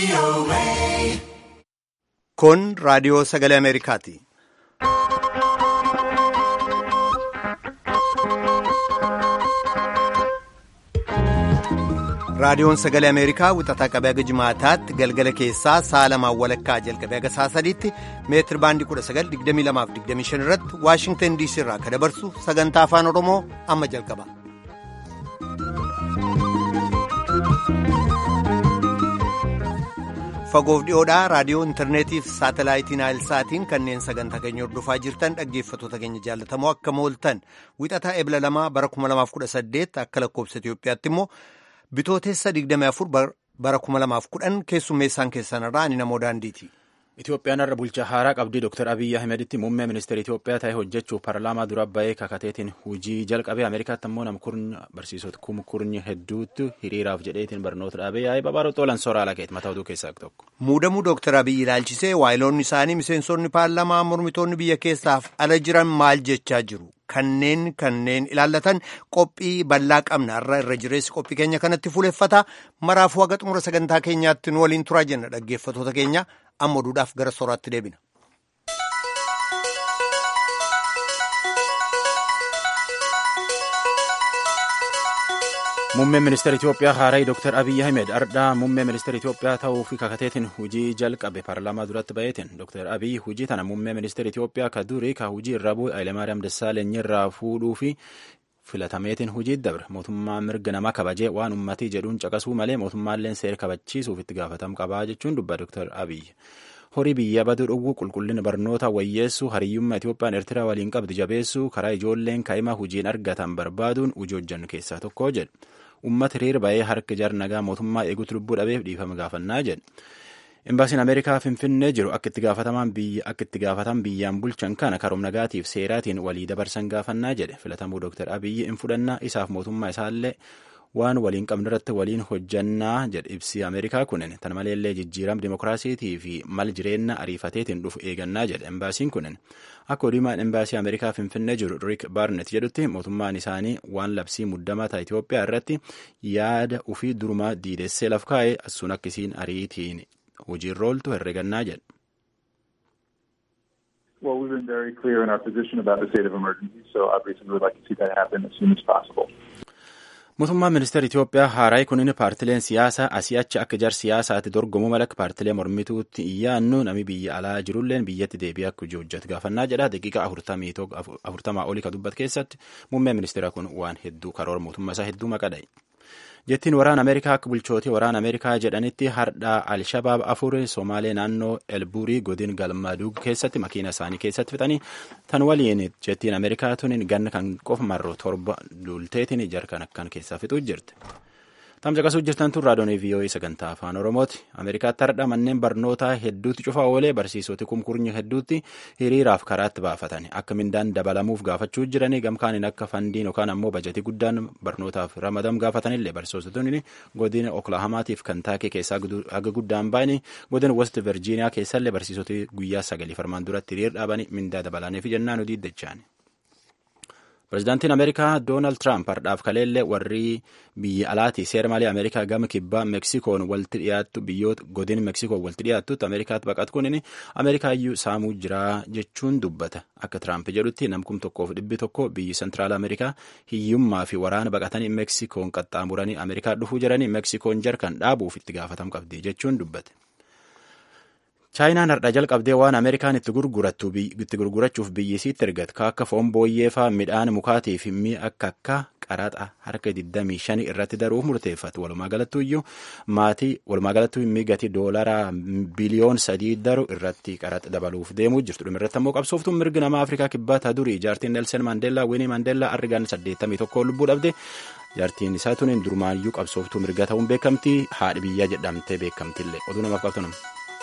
Kun raadiyoo sagalee Ameerikaati. Raadiyoon sagalee Ameerikaa wixataa qabee haga jimaataatti galgala keessaa sa'a lamaan walakkaa jalqabee haga sa'a sadiitti meetir baandii 1922-25 irratti Waashingtan DC irraa kan dabarsu sagantaa afaan Oromoo amma jalqaba. Fagoof dhiyoodhaa raadiyoo intarneetiif saatalaayitiin saatiin kanneen sagantaa keenya hordofaa jirtan dhaggeeffattoota keenya jaallatamoo akka mooltan wixataa ebla lamaa bara 2018 akka lakkoobsa Itoophiyaatti immoo. Bitootessa 24 bara 2010 keessummeessaan keessanirraa ani namoo daandiiti. Itoophiyaan har'a bulchaa haaraa qabdii Dr. Abiyyi Ahmeditti muummee ministeera Itoophiyaa ta'ee hojjechuuf paarlaamaa dura ba'ee kakateetiin hojii jalqabee Ameerikaatti ammoo namkurnya barsiisota kumkurnya hedduutti hiriiraaf jedheetiin barnoota dhaabee yaa'ee babaaroo xoolan soraa lakeeti mataa oduu keessaa tokko. Muudamuu Dr. Abiyyi ilaalchisee waayiloonni isaanii miseensonni paarlaamaa mormitoonni biyya keessaaf ala jiran maal jechaa jiru? Kanneen kanneen ilaallatan qophii bal'aa qabna irra irra jireessi qophii keenya kanatti fuuleffata maraafuu haga xumura sagantaa keenyaatti nu waliin turaa jenna dhaggeeffattoota keenya amma oduudhaaf gara sooraatti deebina. Muummeen ministeera Itoophiyaa haaraa Dr. Abiyyi Ahmed ardhaa muummee ministeera Itoophiyaa ta'uu fi kakateetiin hojii jalqabe paarlaamaa duratti ba'eetiin Dr. Abiyyi hojii tana muummee ministeera Itoophiyaa ka durii ka hojii irra bu'e Hayilemaariyaam Dassaaleny irraa fuudhuu fi filatameetiin hojii dabre mootummaa mirga namaa kabajee waan ummatii jedhuun caqasuu malee mootummaalleen seera kabachiisuuf itti gaafatam qabaa jechuun dubba Dr. Abiyyi. horii biyya baduu dhowwuu qulqullina barnoota wayyeessuu hariyyummaa Itoophiyaan Eertiraa waliin qabdu jabeessuu karaa ijoolleen kaa'imaa hojiin argatan barbaaduun hojii hojjannu keessaa tokko jedhe. Uummata hiriira ba'ee harka jar nagaa mootummaa eeguutu lubbuu dhabeef dhiifama gaafannaa jedhe. Imbaasiin Ameerikaa Finfinnee jiru akka itti gaafataman biyyaan bulchan kana karoom nagaatiif seeraatiin walii dabarsan gaafannaa jedhe. Filatamuu Dr. Abiyyi in fudhannaa isaaf mootummaa isaallee waan waliin qabnu irratti waliin hojjannaa jedhe ibsi Ameerikaa kunin tan maleellee jijjiirama dimokiraasiitii fi mal jireenya ariifateetiin dhufu eegannaa jedhe embaasiin kunin akka oduumaan embaasii Ameerikaa Finfinnee jiru Riik Baarnet jedhutti mootummaan isaanii waan labsii muddamaa ta'a Itoophiyaa irratti yaada ufii durumaa diidessee laf kaa'ee asuun akkisiin ariitiin hojiirra ooltu herregannaa jedhe. Well, we've been very clear in our position about the state of emergency, so obviously we would like to see that happen as soon as possible. Mootummaan ministeera Itoophiyaa haaraa kunin paartileen siyaasaa asii achi akka jar siyaasaatti dorgomuu mala paartilee mormituutti iyyaannu nami biyya alaa jirulleen biyyatti deebi'ee akka hojii hojjetu gaafannaa jedha daqiiqa afurtamaa olii ka dubbat keessatti muummeen ministeera kun waan hedduu karoora mootummaa isaa hedduu maqadha. jettiin waraana ameerikaa akka bulchootii waraana ameerikaa jedhanitti hardhaa alshabaab afur somaalee naannoo elburii godin galmaduug keessatti makiina isaanii keessatti fixanii tan waliin jettiin ameerikaa tunin ganna kan qofa marroo torba lulteetiin jarkan akkan keessaa fixuu jirti. Tamsaqasuu jirtan tun raadiyoon VOA sagantaa afaan Oromooti. Ameerikaatti hardha manneen barnootaa hedduutti cufaa oolee barsiisoti kumkurnya hedduutti hiriiraaf karaatti baafatan akka mindaan dabalamuuf gaafachuu jiranii gamkaaniin akka fandiin yookaan ammoo bajetii guddaan barnootaaf ramadam gaafatanillee barsiisotonni godina Oklaahamaatiif Kantaakii keessaa haga guddaan ba'anii godina West Virgiiniyaa keessallee barsiisoti guyyaa sagalii farmaan duratti hiriir dhaabanii mindaa dabalaniif jennaan odii dachaan. Pireezidaantiin Ameerikaa Doonaald Tiraamp hardhaaf kaleellee warri biyya alaatii seera malee Ameerikaa gama kibbaa Meksikoon walitti dhiyaattu biyyoota godin Meksikoon walitti dhiyaattutti Ameerikaatti baqatu kunin Ameerikaayyuu saamuu jiraa jechuun dubbata. Akka Tiraamp jedhutti namkum tokkoof dhibbi tokko biyyi Sentiraal Ameerikaa hiyyummaa fi waraana baqatanii Meksikoon qaxxaamuranii Ameerikaa dhufuu jiranii Meksikoon jarkan dhaabuuf itti gaafatam qabdi jechuun dubbate. chaayinaan hardha jalqabdee waan ameerikaan itti gurgurachuuf biyyisiitti ergatu ka akka foon booyyeefaa midhaan mukaatii fi mi'a akka akka qaraxa harka 25 irratti daruuf murteeffatu walumaa galattuyyuu maatii walumaa galattuu immi gatii doolaraa biliyoon sadii daru irratti qaraxa dabaluuf deemuu jirtu dhuma irratti ammoo qabsooftuun mirgi nama afrikaa kibbaa taa durii jaartiin nelsen mandeellaa winii mandeellaa argaan 81 lubbuu dhabde jaartiin isaa tuniin durumaayyuu qabsooftuu mirga ta'uun beekamtii haadhi biyyaa jedhamtee beekamtillee oduu namaaf qabtu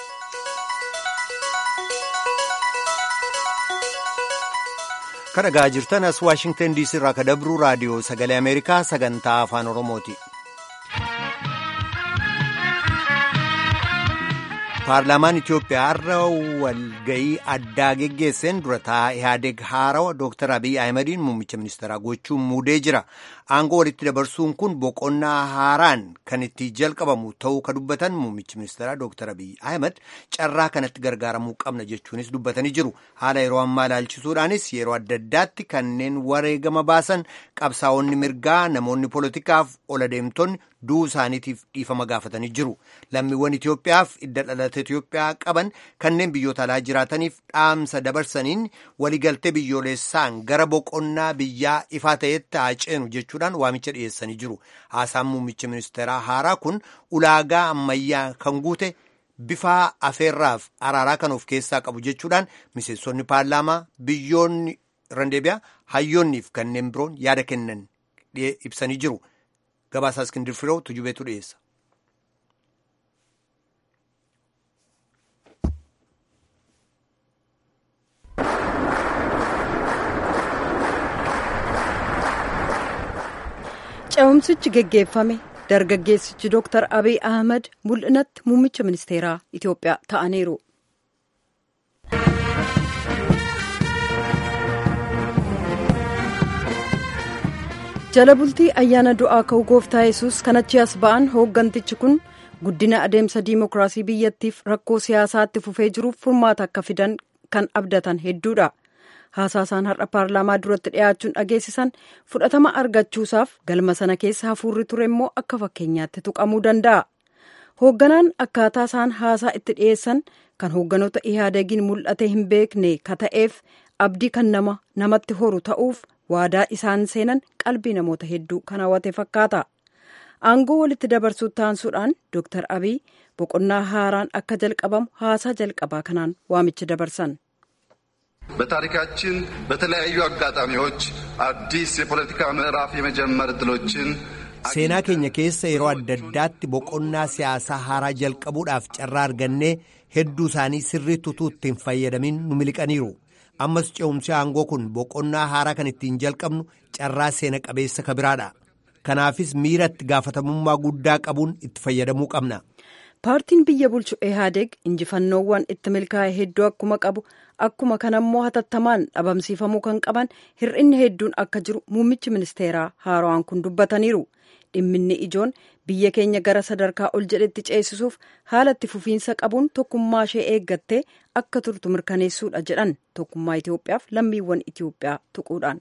Kan dhagaa jirtan as Waashingtan DC irraa ka dabru raadiyoo sagalee Ameerikaa sagantaa afaan Oromooti. Paarlaamaan Itoophiyaa har'a walgayii addaa geggeesseen durataa Ihaadeg haarawa Dr. Abiy Ahimadiin muummicha ministeeraa gochuun muudee jira. Aangoo walitti dabarsuun kun boqonnaa haaraan kan itti jalqabamu ta'uu ka dubbatan muummichi ministeeraa Dr. Abiy Ahmed carraa kanatti gargaaramuu qabna jechuunis dubbatanii jiru. Haala yeroo ammaa ilaalchisuudhaanis yeroo adda addaatti kanneen wareegama baasan qabsaa'onni mirgaa namoonni poolitikaaf ola deemtonni du'uu isaaniitiif dhiifama gaafatanii jiru. Lammiiwwan Itoophiyaaf idda dhalata Itoophiyaa qaban kanneen biyyoota alaa jiraataniif dhaamsa dabarsaniin waliigaltee biyyoolessaan gara boqonnaa biyyaa ifaa ta'etti haa ceenu jechuudhaan waamicha dhiyeessanii jiru. Haasaan muummicha ministeeraa haaraa kun ulaagaa ammayyaa kan guute bifa afeerraaf araaraa kan of keessaa qabu jechuudhaan miseensonni paarlaamaa biyyoonni randeebiyaa hayyoonniif kanneen biroon yaada kennan ibsanii jiru. Gabaasaa Iskindir Firoo tujubeetu dhiyeessa. Ce'umsichi geggeeffame dargaggeessichi Dooktar Abiy Ahmed mul'inatti muummicha ministeeraa Itoophiyaa ta'aniiru. jala bultii ayyaana du'aa ka'uu gooftaa yesus kan achi as ba'an hooggantichi kun guddina adeemsa diimokiraasii biyyattiif rakkoo siyaasaatti fufee jiruuf furmaata akka fidan kan abdatan hedduudha. haasaasaan har'a paarlaamaa duratti dhiyaachuun dhageessisan fudhatama argachuusaaf galma sana keessa hafuurri ture immoo akka fakkeenyaatti tuqamuu danda'a. hoogganaan akkaataa isaan haasaa itti dhiyeessan kan hoogganoota ihaadegiin mul'ate hin beekne ka ta'eef abdii kan nama namatti horu ta'uuf waadaa isaan seenan qalbii namoota hedduu kan hawwate fakkaata. aangoo walitti dabarsuu taansuudhaan dooktar abiy boqonnaa haaraan akka jalqabamu haasaa jalqabaa kanaan waamicha dabarsan. በታሪካችን በተለያዩ አጋጣሚዎች አዲስ የፖለቲካ ምዕራፍ የመጀመር እድሎችን seenaa keenya keessa yeroo adda addaatti boqonnaa siyaasaa haaraa jalqabuudhaaf carraa argannee hedduu isaanii sirriitti utuu ittiin fayyadamin nu miliqaniiru ammas ce'umsi aangoo kun boqonnaa haaraa kan ittiin jalqabnu carraa seena qabeessa kabiraadha kanaafis miiratti gaafatamummaa guddaa qabuun itti fayyadamuu qabna. paartiin biyya bulchu ehaadeg injifannoowwan itti milkaa'e hedduu akkuma qabu akkuma kanammoo hatattamaan dhabamsiifamuu kan qaban hir'inni hedduun akka jiru muummichi ministeeraa haaraan kun dubbataniiru dhimminni ijoon biyya keenya gara sadarkaa ol jedhetti ceesisuuf haala itti fufiinsa qabuun tokkummaa ishee eeggattee akka turtu mirkaneessuudha jedhan tokkummaa Itoophiyaaf lammiiwwan Itoophiyaa tuquudhaan.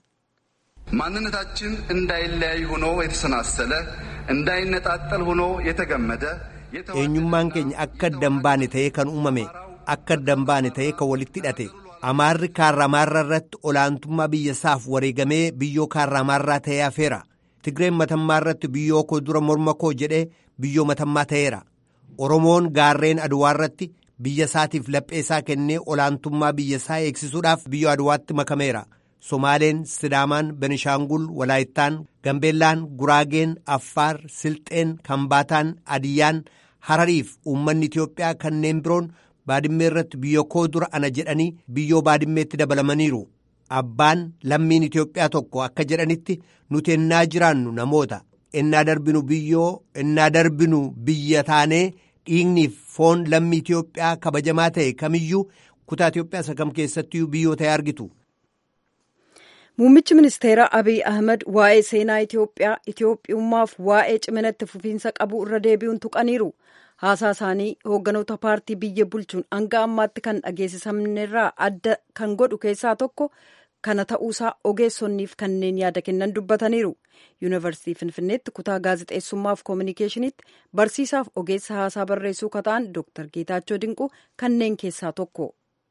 ማንነታችን እንዳይለያይ ሆኖ የተሰናሰለ እንዳይነጣጠል ሆኖ የተገመደ eenyummaan keenya akka adda hin baane ta'ee kan uumame akka adda hin baane ta'ee kan walitti hidhate amaarri kaarramaarra irratti olaantummaa biyya isaaf wareegamee biyyoo kaarramaarraa ta'ee hafeera tigreen matammaa irratti biyyoo koo dura morma koo jedhee biyyoo matammaa ta'eera oromoon gaarreen aduwaa irratti biyya isaatiif laphee isaa kennee olaantummaa biyya isaa eegsisuudhaaf biyyoo aduwaatti makameera somaaleen sidaamaan benishaangul walaayittaan gambeellaan guraageen affaar silxeen kambaataan adiyyaan harariif uummanni itiyoophiyaa kanneen biroon baadimmee irratti biyya koo dura ana jedhanii biyyoo baadimmeetti dabalamaniiru abbaan lammiin itiyoophiyaa tokko akka jedhanitti nuti ennaa jiraannu namoota ennaa darbinu biyyoo ennaa darbinu biyya taanee dhiigniif foon lammii itiyoophiyaa kabajamaa ta'e kamiyyuu kutaa itiyoophiyaa isa kam keessattiyyuu biyyoo ta'e argitu. Muummichi ministeeraa Abiy Ahmed waa'ee seenaa Itoophiyaa, Itoophiyummaaf waa'ee ciminatti fufiinsa qabu irra deebi'uun tuqaniiru. Haasaa isaanii hoogganoota paartii biyya bulchuun hanga ammaatti kan dhageessisamnerraa adda kan godhu keessaa tokko kana ta'uusaa ogeessonniif kanneen yaada kennan dubbataniiru. Yuunivarsiitii Finfinneetti kutaa gaazexeessummaaf koominikeeshiniitti barsiisaaf ogeessa haasaa barreessuu kata'an Dr. Geetaachoo Dinquu kanneen keessaa tokko.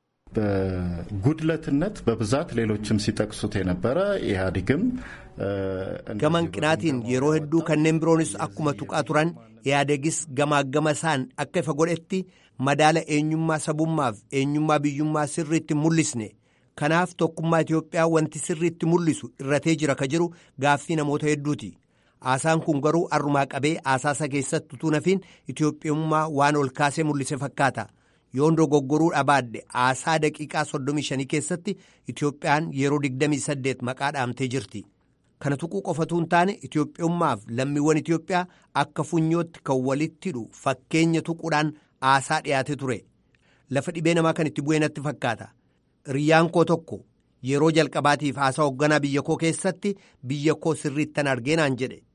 በጉድለትነት በብዛት ሌሎችም ሲጠቅሱት የነበረ ኢህአዴግም gama hanqinaatiin yeroo hedduu kanneen biroonis akkuma tuqaa turan ihaadegis gamaa gama isaan akka ifa godhetti madaala eenyummaa sabummaaf eenyummaa biyyummaa sirriitti mul'isne kanaaf tokkummaa Itoophiyaa wanti sirriitti mul'isu irratee jira ka jiru gaaffii namoota hedduuti haasaan kun garuu arrumaa qabee haasaasa keessatti utuu nafiin Itoophiyummaa waan ol kaasee mul'ise fakkaata. yoon dogoggoruu dhabaadde haasaa daqiiqaa 35 keessatti Itoophiyaan yeroo 28 maqaa dhaamtee jirti. Kana tuquu qofatu hin taane Itoophiyummaaf lammiiwwan Itoophiyaa akka funyootti kan walitti hidhu fakkeenya tuquudhaan haasaa dhiyaate ture. Lafa dhibee namaa kan itti bu'ee natti fakkaata. Riyyaan koo tokko yeroo jalqabaatiif haasaa hoogganaa biyya koo keessatti biyya koo sirriittan argeenaan jedhe.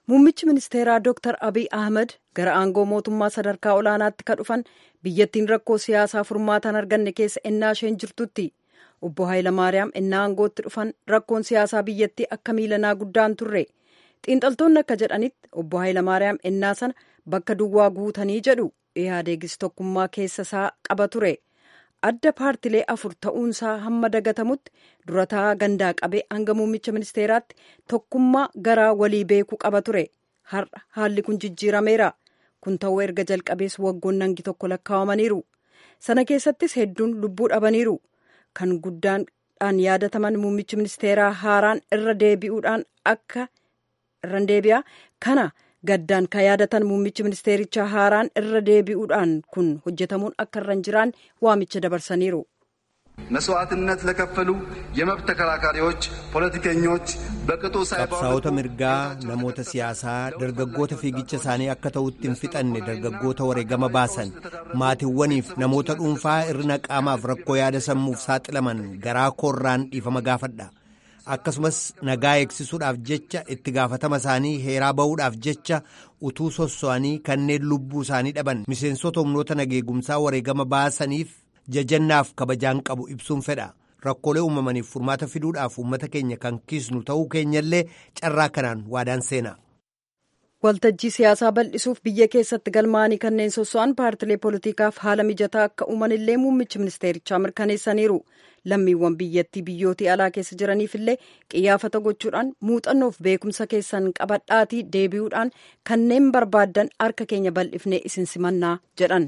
muummichi ministeeraa dooktar abiy ahmed gara aangoo mootummaa sadarkaa olaanaatti ka dhufan biyyattiin rakkoo siyaasaa furmaatan arganne keessa ennaa isheen jirtutti obbo Hayilamaariyaam ennaa aangootti dhufan rakkoon siyaasaa biyyattii akka miilanaa guddaan turre xiinxaltoonni akka jedhanitti obbo Hayilamaariyaam ennaa sana bakka duwwaa guutanii jedhu ihaadeegis tokkummaa keessa isaa qaba ture adda paartilee afur ta'uunsaa hamma dagatamutti durataa gandaa qabee hanga muummicha ministeeraatti tokkummaa garaa walii beekuu qaba ture har'a haalli kun jijjiirameera kun ta'uu erga jalqabees waggoon nangi tokko lakkaawamaniiru sana keessattis hedduun lubbuu dhabaniiru kan guddaadhaan yaadataman muummichi ministeeraa haaraan irra deebi'uudhaan akka irra deebi'a kana gaddaan kan yaadatan muummichi ministeerichaa haaraan irra deebi'uudhaan kun hojjetamuun akka irra hin jiraan waamicha dabarsaniiru. መስዋዕትነት ለከፈሉ የመብት ተከራካሪዎች፣ ፖለቲከኞች በቅጡ qabsaa'ota mirgaa namoota siyaasaa dargaggoota fiigicha isaanii akka ta'utti hin fixanne dargaggoota wareegama baasan maatiiwwaniif namoota dhuunfaa irrina qaamaaf rakkoo yaada sammuuf saaxilaman garaa koorraan dhiifama gaafadha akkasumas nagaa eegsisuudhaaf jecha itti gaafatama isaanii heeraa ba'uudhaaf jecha utuu sosso'anii kanneen lubbuu isaanii dhaban miseensota humnoota nageegumsaa wareegama baasaniif jajannaaf kabajaan qabu ibsuun fedha rakkoolee uumamaniif furmaata fiduudhaaf uummata keenya kan kiisnu ta'uu keenyallee carraa kanaan waadaan seena. waltajjii siyaasaa bal'isuuf biyya keessatti galmaa'anii kanneen sosso'an paartilee poolitiikaaf haala mijataa akka uumanillee muummichi ministeerichaa mirkaneessaniiru lammiiwwan biyyattii biyyootii alaa keessa jiraniifillee qiyyaafata gochuudhaan muuxannoof beekumsa keessan qabadhaatii deebi'uudhaan kanneen barbaaddan harka keenya bal'ifnee isin simannaa jedhan.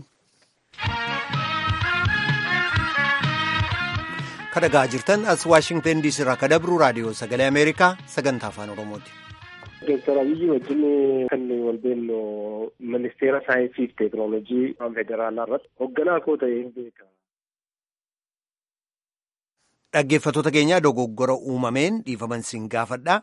kadhagaa jirtan as waashingtan diisii irraa ka dabru raadiyoo sagalee ameerikaa sagantaa afaan oromooti. Dooktar Abiyyi wajjin kan wal beellu ministeera saayinsii fi teekinooloojii federaalaa irratti hoogganaa koo ta'ee beeka. Dhaggeeffattoota keenya dogoggora uumameen dhiifaman siin gaafadha.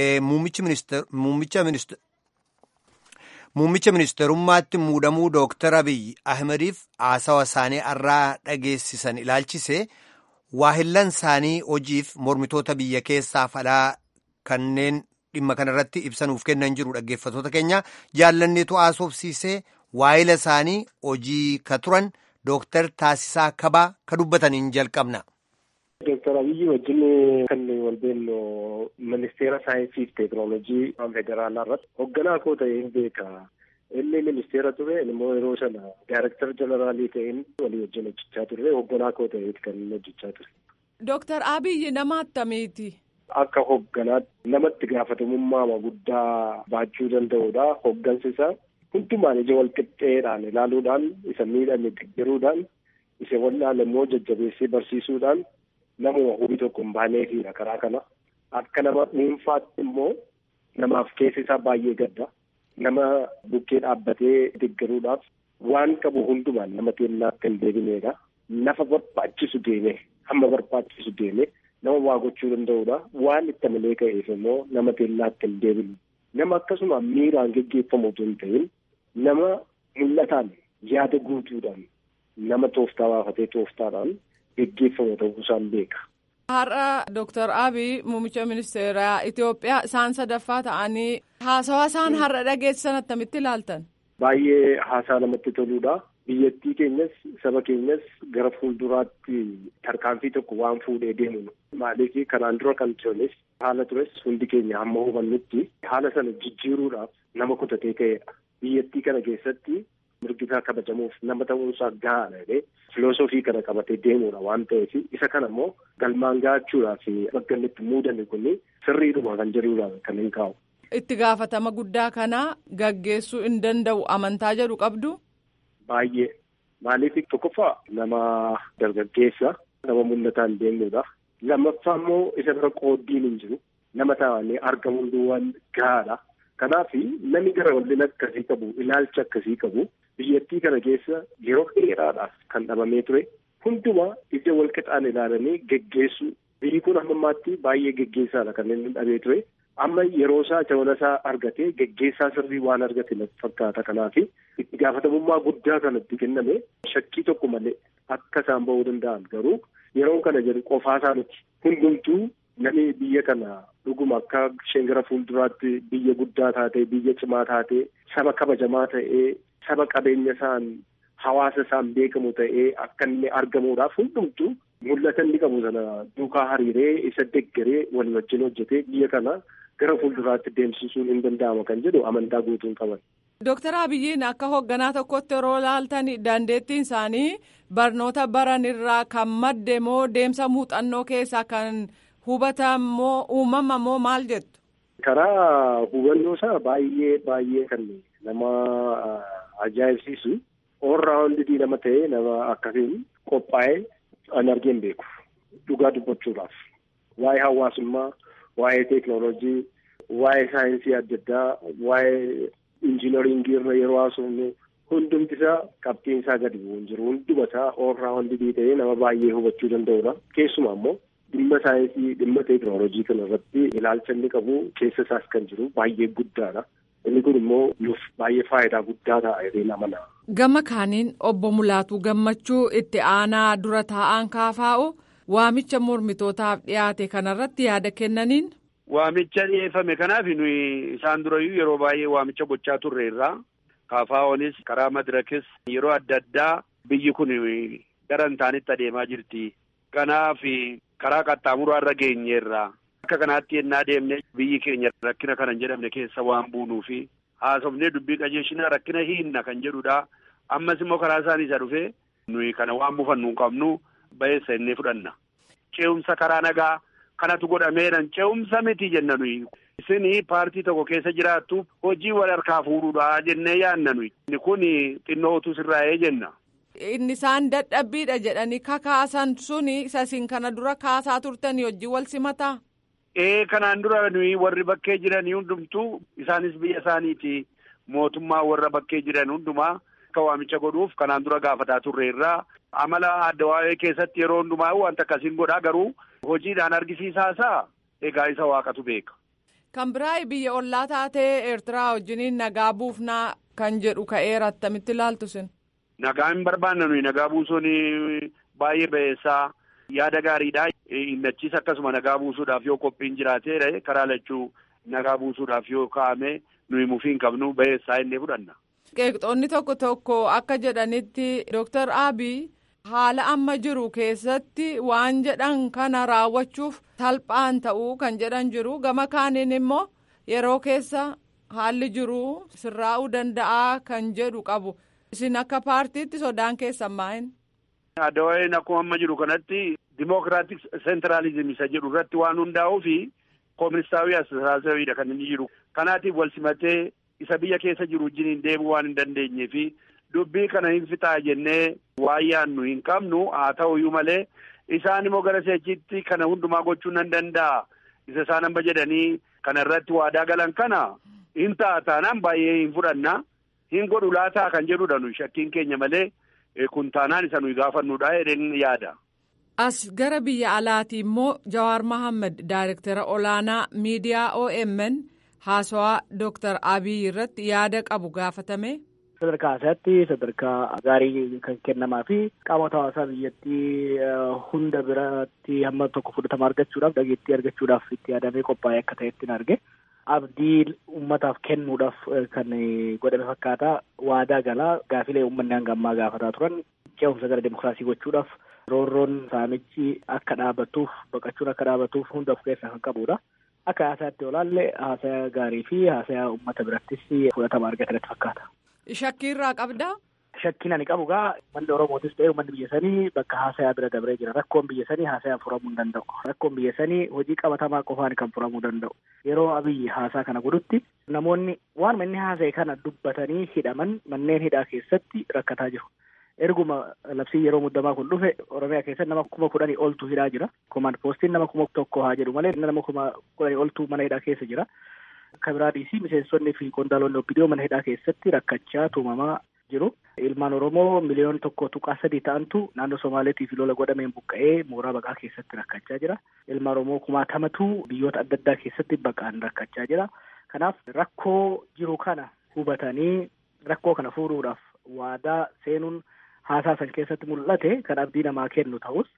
Muummicha ministeerummaatti muudamuu Dooktar Abiyyi Ahmediif haasawa isaanii irraa dhageessisan ilaalchise waahillan isaanii hojiif mormitoota biyya keessaaf alaa kanneen dhimma kanarratti ibsanuuf kennan jiru dhaggeeffattoota keenya jaallanneetu haasofsiisee waahila isaanii hojii ka turan Dooktar Taasisaa Kabaa ka dubbataniin jalqabna. Dooktar Abiyyi wajjin kan wal beellu ministeera saayinsii fi teekinooloojii federaalaa irratti hoogganaa koo ta'een beeka. Inni ministeera ture immoo yeroo sana daayireektar jeneraalii ta'een walii wajjin hojjechaa turre hoogganaa koo ta'eeti kan inni hojjechaa ture. Dooktar Abiyyi nama attamiiti? Akka hoogganaatti namatti gaafatamummaa guddaa baachuu danda'udha. Hooggansi isaa hundumaan ija wal qixxeedhaan ilaaluudhaan isa miidhame deeggaruudhaan isa wallaalu immoo jajjabeessee barsiisuudhaan namuma hubii tokko hin baaneefidha karaa kana. Akka nama dhuunfaatti immoo namaaf keessi isaa baay'ee gadda. Nama bukkee dhaabbatee deeggaruudhaaf waan qabu hundumaan nama teellaatti hin deebineedha. Lafa barbaachisu deemee hamma barbaachisu deemee nama waa gochuu danda'udha. Waan itti malee ka'eef immoo nama teellaatti hin deebine. Nama akkasuma miiraan geggeeffamu osoo hin ta'in nama mul'ataan yaada guutuudhaan nama tooftaa baafatee tooftaadhaan geggeeffamu ta'uu isaan beeka. Har'a Dooktar Abiy muummicha ministeeraa Itoophiyaa isaan sadaffaa ta'anii haasawaa isaan har'a dhageessisan attamitti ilaaltan? Baay'ee haasaa namatti toludha. Biyyattii keenyas saba keenyas gara fuulduraatti tarkaanfii tokko waan fuudhee deemu. Maaliif kanaan dura kan tures haala tures hundi keenya hamma hubannutti haala sana jijjiiruudhaaf nama kutatee ka'edha. Biyyattii kana keessatti mirgisaa kabajamuuf nama ta'uunsaa gahaadha jedhee filoosofii kana qabatee deemuudha waan ta'eef isa kana immoo galmaan gahachuudhaaf bakka inni itti muudame kun sirriidhuma kan jedhudha kan hin kaa'u. Itti gaafatama guddaa kana gaggeessuu hin danda'u amantaa jedhu qabdu. Baay'ee maaliif tokkoffaa nama dargaggeessa nama mul'ataan deemnudha. Lammaffaa immoo isa bira qooddiin hin jiru nama taa'anii argamuun duwwaan gahaadha. Kanaaf namni gara wallina akkasii qabu ilaalcha akkasii qabu biyyattii kana keessa yeroo dheeraadhaaf kan dhabamee ture hundumaa ija wal qixaan ilaalanii geggeessuu biyyi kun hamma ammaatti baay'ee geggeessaadha kan inni dhabee ture amma yeroo isaa jabana isaa argatee geggeessaa sirrii waan argate natti fakkaata kanaaf itti gaafatamummaa guddaa kanatti kenname shakkii tokko malee akka isaan ba'uu danda'an garuu yeroo kana jedhu qofaa isaa miti hundumtuu namni biyya kana dhuguma akka isheen gara fuulduraatti biyya guddaa taatee biyya cimaa taatee saba kabajamaa ta'ee saba qabeenya isaan hawaasa isaan beekamu ta'ee akka inni argamuudhaaf hundumtu mul'ata inni qabu sana duukaa hariiree isa deggeree walii wajjin hojjetee biyya kana gara fuulduraatti deemsisuun hin danda'ama kan jedhu amantaa guutuun qaban. Dooktar Abiyyiin akka hoogganaa tokkotti yeroo ilaaltan dandeettiin isaanii barnoota baran irraa kan madde moo deemsa muuxannoo keessaa kan hubatan moo uumama moo maal jettu? Karaa hubannoo isaa baay'ee baay'ee kan nama ajaa'ibsiisu oolraawundii nama ta'ee nama akkasiin qophaa'ee an argeen beeku dhugaa dubbachuudhaaf waa'ee hawaasummaa waa'ee teeknooloojii waa'ee saayinsii adda addaa waa'ee injiinaringii irra yeroo haasofnu hundumti isaa qabxiin isaa gadi bu'uun jiru hunduma isaa oolraawundii ta'ee nama baay'ee hubachuu danda'udha keessumaa immoo dhimma saayinsii dhimma teeknooloojii kana irratti ilaalcha inni qabu keessa isaas kan jiru baay'ee guddaadha. Inni kun immoo nuuf baay'ee faayidaa guddaa ta'a jedheen amana. Gama kaaniin obbo Mulaatuu Gammachuu itti aanaa dura taa'an kaafaa'u waamicha mormitootaaf dhiyaate kanarratti yaada kennaniin. Waamicha dhiyeeffame kanaaf nuyi isaan durayyuu yeroo baay'ee waamicha gochaa turre irraa kaafaa'oonis karaa madirakis yeroo adda addaa biyyi kun gara hin taanetti adeemaa jirti. Kanaaf karaa qaxxaamuraa irra geenyeerra. Akka kanaatti yennaa deemne biyyi keenya rakkina kana hin jedhamne keessa waan buunuu fi haasofnee dubbii qajeelchina rakkina hiinna kan jedhudha. Ammas immoo karaa isaanii isa dhufee nuyi kana waan mufannu hin qabnu ba'eessa innee fudhanna. Ce'umsa karaa nagaa kanatu godhameeran ce'umsa miti jenna nuyi. Isin paartii tokko keessa jiraattu hojii wal harkaa fuudhuudha jennee yaanna nuyi. Inni kun xinnoo utuu sirraa'ee jenna. Inni isaan dadhabbiidha jedhanii kakaasan suni isin kana dura kaasaa turtanii hojii wal simataa? Ee kanaan dura nuyi warri bakkee jiran hundumtuu isaanis biyya isaaniiti mootummaa warra bakkee jiran hundumaa akka waamicha godhuuf kanaan dura gaafataa turre irraa amala adda waa'ee keessatti yeroo hundumaa wanta akkasiin godhaa garuu hojiidhaan argisiisaasaa egaa isa waaqatu beeka. Kan biraa biyya ollaa taatee Eertiraa wajjiniin nagaa buufnaa kan jedhu ka'eera attamitti ilaaltu sin. Nagaa hin barbaanne nuyi nagaa buusuun baay'ee ba'eessaa. Yaada gaariidha. Innachiis akkasuma nagaa buusuudhaaf yoo qophiin jiraatee karaa lachuu nagaa buusuudhaaf yoo kaa'ame nuyi mufii hin qabnu ba'eessaa innee fudhanna. Qeeqxoonni tokko tokko akka jedhanitti Dooktar Abiy haala amma jiru keessatti waan jedhan kana raawwachuuf salphaan ta'uu kan jedhan jiru gama kaaniin immoo yeroo keessa haalli jiru sirraa'uu danda'a kan jedhu qabu isin akka paartiitti sodaan keessan maa'in. Adda waa'een akkuma amma jiru kanatti dimokiraatik seentiraalizim isa jedhu irratti waan hundaa'uu fi kooministaawii asirraasawiidha kan inni jiru. Kanaatiif wal simatee isa biyya keessa jiru wajjin deemuu waan hin dandeenyee fi dubbii kana hin fixaa jennee waan yaannu hin qabnu haa ta'uyyuu malee isaan immoo gara seechitti kana hundumaa gochuu nan danda'a. Isa isaan amma jedhanii kana irratti waadaa galan kana hin ta'a taanaan baay'ee hin fudhanna hin godhu laataa kan jedhudha nuyi shakkiin keenya malee. kun taanaan isa nuyi gaafannuudha jedheen yaada. As gara biyya alaati immoo Jawaar Mohaammed Daayirektara olaanaa miidiyaa OMN haasawaa Dooktar Abiy irratti yaada qabu gaafatame. Sadarkaa isaatti sadarkaa gaarii kan kennamaa fi qaamota hawaasaa biyyattii hunda biratti hamma tokko fudhatama argachuudhaaf dhageettii argachuudhaaf itti yaadamee qophaa'ee akka ta'etti arge. abdii ummataaf kennuudhaaf kan godhame fakkaata waadaa galaa gaafilee uummanni hanga ammaa gaafataa turan ce'umsa gara demokiraasii gochuudhaaf roorroon saamichi akka dhaabatuuf baqachuun akka dhaabatuuf hunda of keessaa kan qabudha. Akka haasayaatti olaalle haasaya gaarii fi haasaya uummata birattis fudhatama argatanitti fakkaata. Shakkii irraa qabdaa? Shakkiin ani qabu gaa uummanni Oromootis ta'ee uummanni biyya sanii bakka haasayaa bira dabree jira. Rakkoon biyya sanii haasayaan furamuu hin danda'u. Rakkoon biyya sanii hojii qabatamaa qofaan kan furamuu danda'u. Yeroo abiyyi haasaa kana godhutti namoonni waanuma inni haasa'e kana dubbatanii hidhaman manneen hidhaa keessatti rakkataa jiru. Erguma labsii yeroo muddamaa kun dhufe Oromiyaa keessatti nama kuma kudhanii oltu hidhaa jira. Komaand poostiin nama kuma tokko haa jedhu malee nama kuma kudhanii oltu mana hidhaa keessa jira. Akka biraadhiisi miseensonni fi qondaalonni obbidiyoo mana hidhaa keessatti rakkachaa tuumamaa jiru. Ilmaan Oromoo miliyoona tokko tuqaa sadii ta'antu naannoo Somaaleetii fi lola godhameen buqqa'ee mooraa baqaa keessatti rakkachaa jira. Ilmaan Oromoo kumaatamatu biyyoota adda addaa keessatti baqaan rakkachaa jira. Kanaaf rakkoo jiru kana hubatanii rakkoo kana furuudhaaf waadaa seenuun haasaa san keessatti mul'ate kan abdii namaa kennu ta'us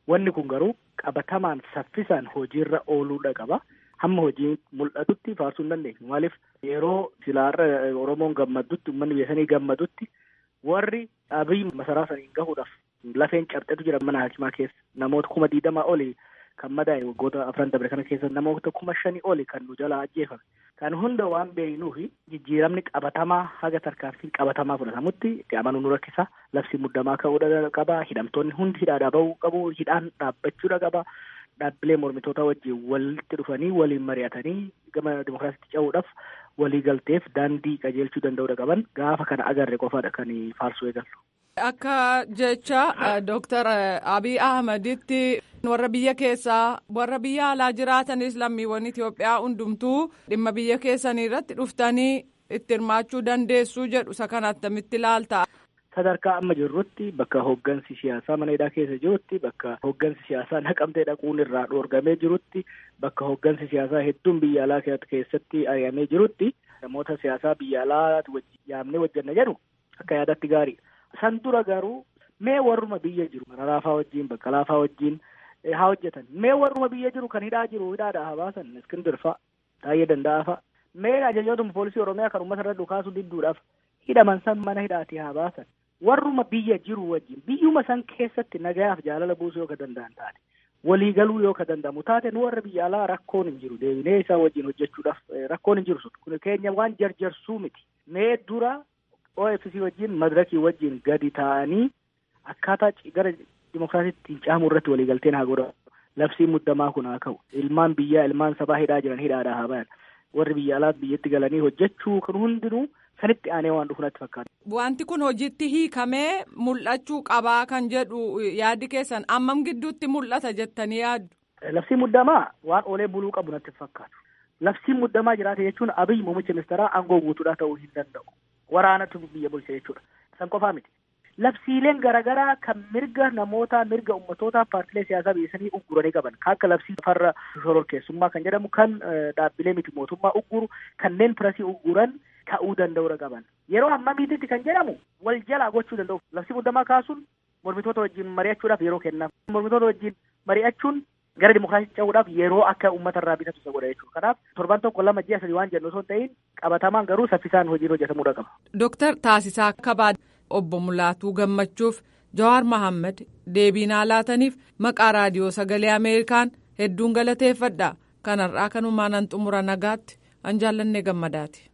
Wanni kun garuu qabatamaan saffisaan hojiirra ooluudha qaba. Hamma hojiin mul'atutti faarsuu hin dandeenyu. Maaliif yeroo silaarra Oromoon gammadutti uummanni biyya sanii gammadutti warri abiy masaraa saniin gahuudhaaf lafeen cabxetu jira mana hakimaa keessa namoota kuma diidamaa oli kan madaa'e waggoota afran dabre kana keessa namoota kuma shanii oli kan nu jalaa ajjeefame. Kan hunda waan beeknuufi jijjiiramni qabatamaa haga tarkaanfiin qabatamaa fudhatamutti itti amanuu nu rakkisa. Labsi muddamaa ka'uudha qaba. Hidhamtoonni hundi hidhaadhaa bahuu qabu. Hidhaan dhaabbachuudha qaba. Dhaabbilee mormitoota wajjin walitti dhufanii waliin mari'atanii gama dimokiraasiitti ce'uudhaaf walii galteef daandii qajeelchuu danda'uudha qaban gaafa kana agarre qofaadha kan faarsuu eegallu. Akka jecha Dooktar Abiy Ahmeditti warra biyya keessaa warra biyya alaa jiraatanis lammiiwwan Itoophiyaa hundumtuu dhimma biyya keessanii irratti dhuftanii itti hirmaachuu dandeessuu jedhu isa kana attamitti ilaalta. Sadarkaa amma jirrutti bakka hooggansi siyaasaa mana hidhaa keessa jirutti bakka hooggansi siyaasaa naqamtee dhaquun irraa dhoorgamee jirutti bakka hooggansi siyaasaa hedduun biyya alaa keessatti ari'amee jirutti namoota siyaasaa biyya alaa yaamnee hojjenna jedhu akka yaadatti gaarii. San dura garuu mee warruma biyya jiru Maraafaa wajjin Baqqalaafaa wajjin haa hojjetan mee warruma biyya jiru kan hidhaa jiru hidhaadhaa haa baasan Iskindir fa'a Taayyee Danda'aa fa'a mee ajajootuma poolisii Oromiyaa kan uummata irra dhukaasuu didduudhaaf hidhaman san mana hidhaatii haa baasan warruma biyya jiru wajjin biyyuma san keessatti nagayaaf jaalala buusuu yoo ka danda'an taate waliigaluu yoo ka danda'amu taate nu warra biyya alaa rakkoon hin jiru deebinee isaa wajjin hojjechuudhaaf rakkoon hin jiru kun keenya waan jarjarsuu miti mee dura OFC wajjin madirakii wajjin gadi taa'anii akkaataa gara dimokiraasiitti caamuu irratti waliigalteen haa godhamu. Labsiin muddamaa kun haa ka'u. Ilmaan biyyaa ilmaan sabaa hidhaa jiran hidhaadhaa haa bayan. Warri biyya alaas biyyatti galanii hojjechuu kan hundinuu sanitti aanee waan dhufu natti fakkaata. Wanti kun hojiitti hiikamee mul'achuu qabaa kan jedhu yaadi keessan ammam gidduutti mul'ata jettanii yaaddu. Labsiin muddamaa waan oolee buluu qabu natti fakkaatu. Labsiin muddamaa jiraate jechuun abiyyi muummicha ministeeraa aangoo guutuudhaa ta'uu hin danda'u. Waraanatu biyya bulcha jechuudha. San qofaa miti. Labsiileen garaagaraa kan mirga namoota mirga uummatootaa paartilee siyaasaa biyya sanii ugguranii qaban kan akka labsii farra shororkeessummaa kan jedhamu kan dhaabbilee miti mootummaa ugguru kanneen pirasii ugguran ta'uu danda'uudha qaban. Yeroo ammamiititti kan jedhamu wal jalaa gochuu danda'u. Labsii muddamaa kaasuun mormitoota wajjin mari'achuudhaaf yeroo kennaaf. Mormitoota wajjin mari'achuun gara dimokiraasiitti ce'uudhaaf yeroo akka uummata irraa bitatu isa godha jechuudha. Kanaaf torban tokko lama ji'a sadii waan jennu osoo hin ta'in qabatamaan garuu saffisaan hojiin hojjetamuudha qaba. Dooktar Taasisaa Kabaa obbo Mulaatuu Gammachuuf Jawaar Mahammad deebii naa laataniif maqaa raadiyoo sagalee Ameerikaan hedduun galateeffadha. Kanarraa kanumaan an xumura nagaatti an jaallannee gammadaati.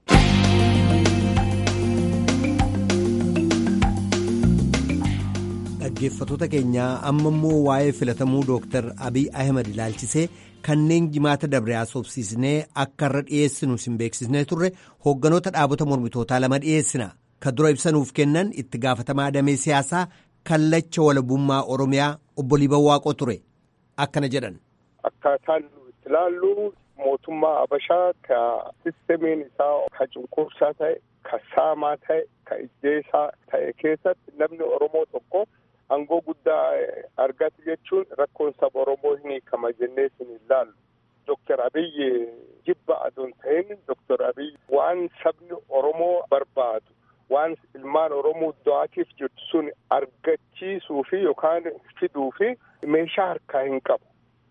dhaggeeffatoota keenyaa amma immoo waa'ee filatamuu dooktar abiy ahmed ilaalchisee kanneen jimaata dabre haasofsiisnee akka irra dhiyeessinu sin beeksisnee turre hoogganoota dhaabota mormitootaa lama dhiyeessina kan dura ibsanuuf kennan itti gaafatamaa damee siyaasaa kallacha walabummaa oromiyaa obbo Liiban Waaqoo ture akkana jedhan. Akkaataan itti ilaallu mootummaa Habashaa ka sistemiin isaa ka cunqursaa ta'e ka saamaa ta'e ka ijjeesaa ta'e keessatti namni Oromoo tokko. Aangoo guddaa argate jechuun rakkoon saba Oromoo hin hiikama jennee sin ilaallu. Dooktar Abiyyi jibba adoon ta'in Dooktar Abiyyi waan sabni Oromoo barbaadu waan ilmaan Oromoo du'aatiif jirtu sun argachiisuu fi yookaan fiduu fi meeshaa harkaa hin qabu.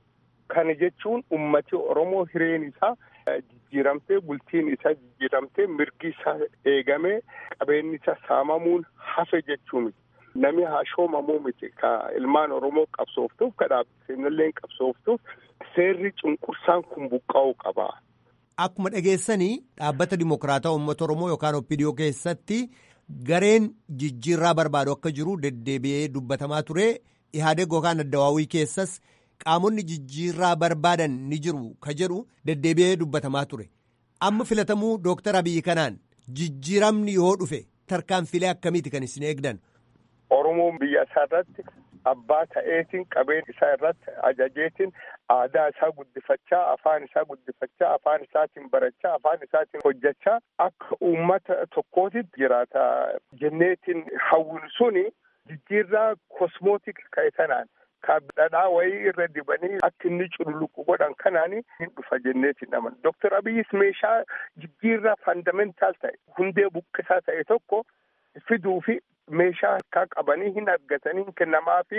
Kana jechuun ummati Oromoo hireen isaa jijjiiramtee bultiin isaa jijjiiramtee mirgi isaa eegamee qabeenyi isaa saamamuun hafe jechuu miti. Nami hashoomamuu miti ka ilmaan Oromoo qabsooftuuf ka dhaabbileen qabsooftuuf seerri cunqursaan kun buqqa'uu qaba. Akkuma dhageessanii dhaabbata dimokiraataa uummata Oromoo yookaan OPDO keessatti gareen jijjiirraa barbaadu akka jiru deddeebi'ee dubbatamaa ture. Ihaadeg yookaan addawaawii keessas qaamonni jijjiirraa barbaadan ni jiru ka jedhu deddeebi'ee dubbatamaa ture. Amma filatamuu Dooktar Abiyyi kanaan jijjiiramni yoo dhufe tarkaanfilee akkamiiti kan isin eegdan? Oromoon biyya isaa irratti abbaa ta'eetiin qabeen isaa irratti ajajeetiin aadaa isaa guddifachaa afaan isaa guddifachaa afaan isaatiin barachaa afaan isaatiin hojjechaa akka uummata tokkootitti jiraata jenneetiin hawwin suni jijjiirraa kosmootik ka'e kanaan ka dhadhaa wayii irra dibanii akka inni cululuqu godhan kanaan hin dhufa jenneetiin aman Dooktar Abiyyis meeshaa jijjiirraa faandamentaal ta'e hundee buqqisaa ta'e tokko fiduu fi meeshaa harkaa qabanii hin argatanii hin kennamaa fi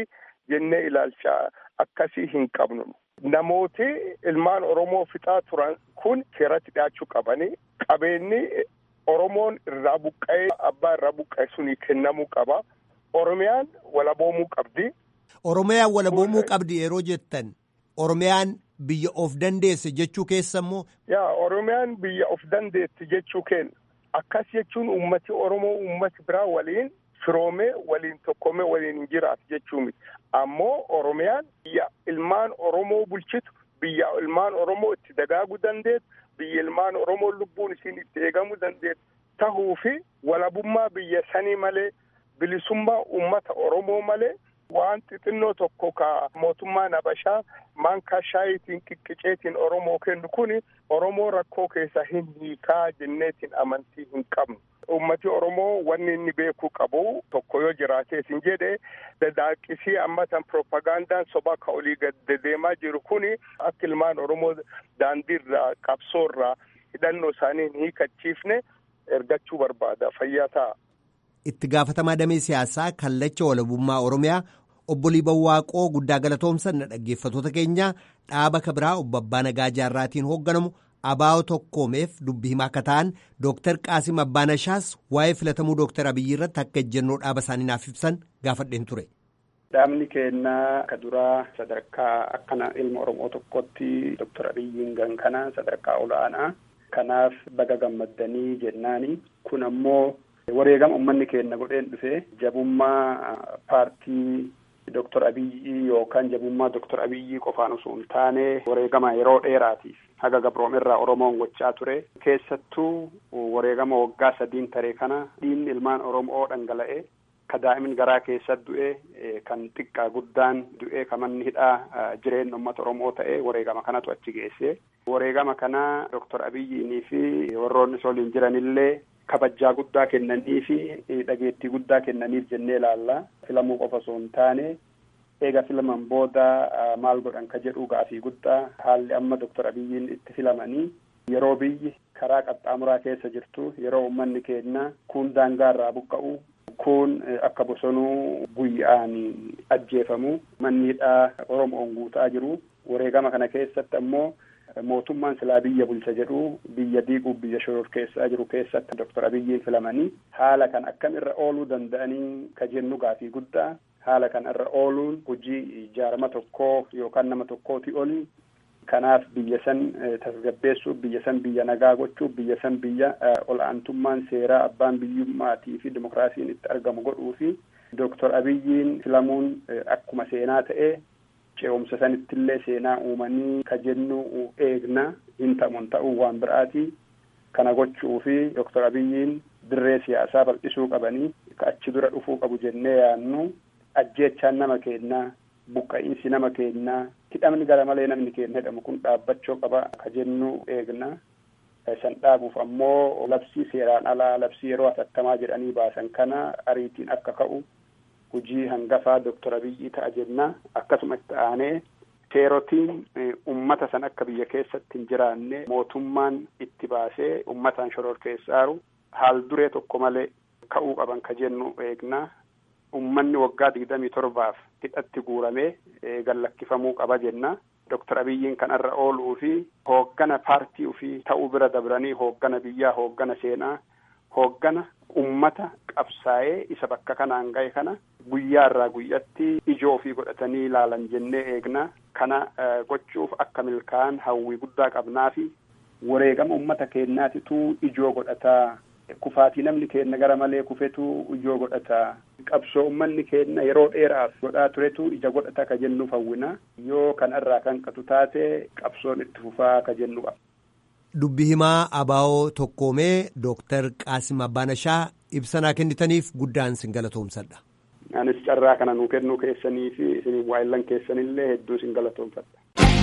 jennee ilaalcha akkasii hin qabnu. Namooti ilmaan Oromoo fixaa turan kun seeratti dhiyaachuu qabanii qabeenyi Oromoon irraa buqqa'ee abbaa irraa buqqa'e suni kennamuu qaba. Oromiyaan walaboomuu qabdi. Oromiyaan walaboomuu qabdi yeroo jettan Oromiyaan biyya of dandeesse jechuu keessa immoo. Yaa Oromiyaan biyya of dandeesse jechuu kenna. Akkas jechuun uummati Oromoo uummati biraa waliin firoomee waliin tokkomee waliin hin jiraatu jechuu miti. Ammoo Oromiyaan biyya ilmaan Oromoo bulchitu biyya ilmaan Oromoo itti dagaaguu dandeessu biyya ilmaan Oromoo lubbuun isiin itti eegamuu dandeessu tahuu fi walabummaa biyya sanii malee bilisummaa uummata Oromoo malee waan xixinnoo tokko ka mootummaan Habashaa maankaa shaayitiin qiqqiceetiin Oromoo kennu kuni Oromoo rakkoo keessa hin hiikaa jenneetiin amantii hin qabnu. Uummati Oromoo wanni inni beekuu qabu tokko yoo jiraatees hin jedhe dadaaqisii ammatan propagandaan sobaa ka olii gad deemaa jiru kuni akka ilmaan Oromoo daandiirraa qabsoorraa hidhannoo isaanii hin hiikachiifne ergachuu barbaada fayyaa ta'a. Itti gaafatamaa damee siyaasaa kallacha walabummaa Oromiyaa obbo Liibanwaaqoo guddaa galatoomsan na dhaggeeffatoota keenya dhaaba kabiraa obbo Abbaa Nagaa Jaarraatiin hoogganamu abaa'oo tokkoomeef dubbii himaa akka ta'an Dooktar Qaasim Abbaanashaas waa'ee filatamuu Dooktar Abiyyi irratti akka ejjennoo dhaaba isaanii naaf ibsan gaafadheen ture. Dhaabni keenyaa ka duraa sadarkaa akkana ilma Oromoo tokkotti Dooktar Abiyyiin gan kana sadarkaa ol'aanaa kanaaf baga gammaddanii jennaani kun ammoo wareegama uummanni keenya godheen dhufe jabummaa paartii Dooktar Abiyyi yookaan jabummaa Dooktar Abiyyi qofaan osoo hin taane wareegama yeroo dheeraatiif haga gabroomirraa Oromoon gochaa ture keessattuu wareegama waggaa sadiin taree kana dhiigni ilmaan Oromoo dhangala'e ka daa'imin garaa keessa du'e kan xiqqaa guddaan du'e ka manni hidhaa jireenya uummata Oromoo ta'e wareegama kanatu achi geesse wareegama kana Dooktar Abiyyiinii fi warroonni isa waliin jiranillee kabajaa guddaa kennanii fi dhageettii guddaa kennaniif jennee ilaalla filamuu qofa osoo hin taane eega filaman booda maal godhan ka jedhu gaafii guddaa haalli amma Dooktar Abiyyiin itti filamanii yeroo biyyi karaa qaxxaamuraa keessa jirtu yeroo uummanni keenya kuun daangaa irraa buqqa'u kun akka bosonuu guyya'aan ajjeefamu manni hidhaa Oromoon guutaa jiru wareegama kana keessatti ammoo mootummaan silaa biyya bulcha jedhu biyya diiguuf biyya shororkeessaa jiru keessatti Dooktar Abiyyiin filamanii haala kan akkam irra ooluu danda'anii ka jennu gaafii guddaa haala kan irra ooluun hojii ijaarama tokkoo yookaan nama tokkooti oli kanaaf biyya san tasgabbeessuuf biyya san biyya nagaa gochuuf biyya san biyya ol'aantummaan seeraa abbaan biyyummaatii fi dimokiraasiin itti argamu godhuu fi Dooktar Abiyyiin filamuun akkuma seenaa ta'e ce'umsa sanittillee seenaa uumanii ka jennu eegna hin ta'uun ta'uu waan biraati kana gochuu fi Dooktar Abiyyiin dirree siyaasaa bal'isuu qabanii ka achi dura dhufuu qabu jennee yaannu ajjeechaan nama keenyaa buqqa'iinsi nama keenyaa hidhamni gara malee namni keenya hidhamu kun dhaabbachuu qaba ka jennu eegna san dhaabuuf ammoo labsii seeraan alaa labsii yeroo hatattamaa jedhanii baasan kana ariitiin akka ka'u hujii hangafaa Dooktar Abiyyi ta'a jenna akkasuma itti aanee seerotiin ummata san akka biyya keessatti hin jiraanne mootummaan itti baasee ummataan shororkeessaaru haal duree tokko malee ka'uu qaban ka jennu eegna ummanni waggaa digdamii torbaaf hidhatti guuramee gallakkifamuu qaba jenna. Dooktar Abiyyiin kan irra ooluu fi hooggana paartii ofii ta'uu bira dabranii hooggana biyyaa hooggana seenaa hooggana ummata qabsaa'ee isa bakka kanaan ga'e kana guyyaa irraa guyyatti ijoo ofii godhatanii ilaalan jennee eegna kana gochuuf akka milkaa'an hawwii guddaa qabnaa fi wareegama ummata keenyaatitu ijoo godhataa kufaatii namni keenya gara malee kufetu ijoo godhataa qabsoo ummanni keenya yeroo dheeraaf godhaa turetu ija godhata ka jennuuf hawwina yoo kana irraa kan qatu taate qabsoon itti fufaa ka jennu qaba. Dubbi himaa abaa'oo tokkoomee Dooktar Qaasim Abbaanashaa ibsanaa kennitaniif guddaan sin galatoomsadha. Anis carraa kana nuu kennuu keessanii fi isin waa'illan keessanillee hedduu sin galatoomfadha.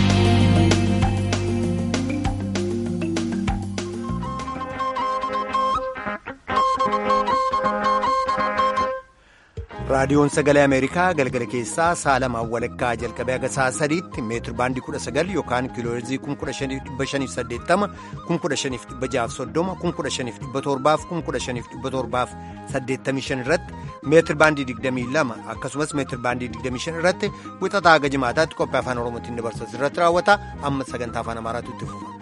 raadiyoon sagalee ameerikaa galgala keessaa saalamaan walakkaa jalqabee haga sa'a sadiitti meetir baandii kudha sagal yookaan kiilooherzii kun kudha shaniif dhibba shaniif saddeettama kun kudha shaniif dhibba jaaf soddoma kun kudha shaniif dhibba torbaaf kun kudha shaniif dhibba torbaaf saddeettamii shan irratti meetir baandii 22 akkasumas meetir baandii 25 irratti wixataa haga jimaataatti qophii afaan oromootiin dabarsu irratti raawwata amma sagantaa afaan amaaraatu itti fufa.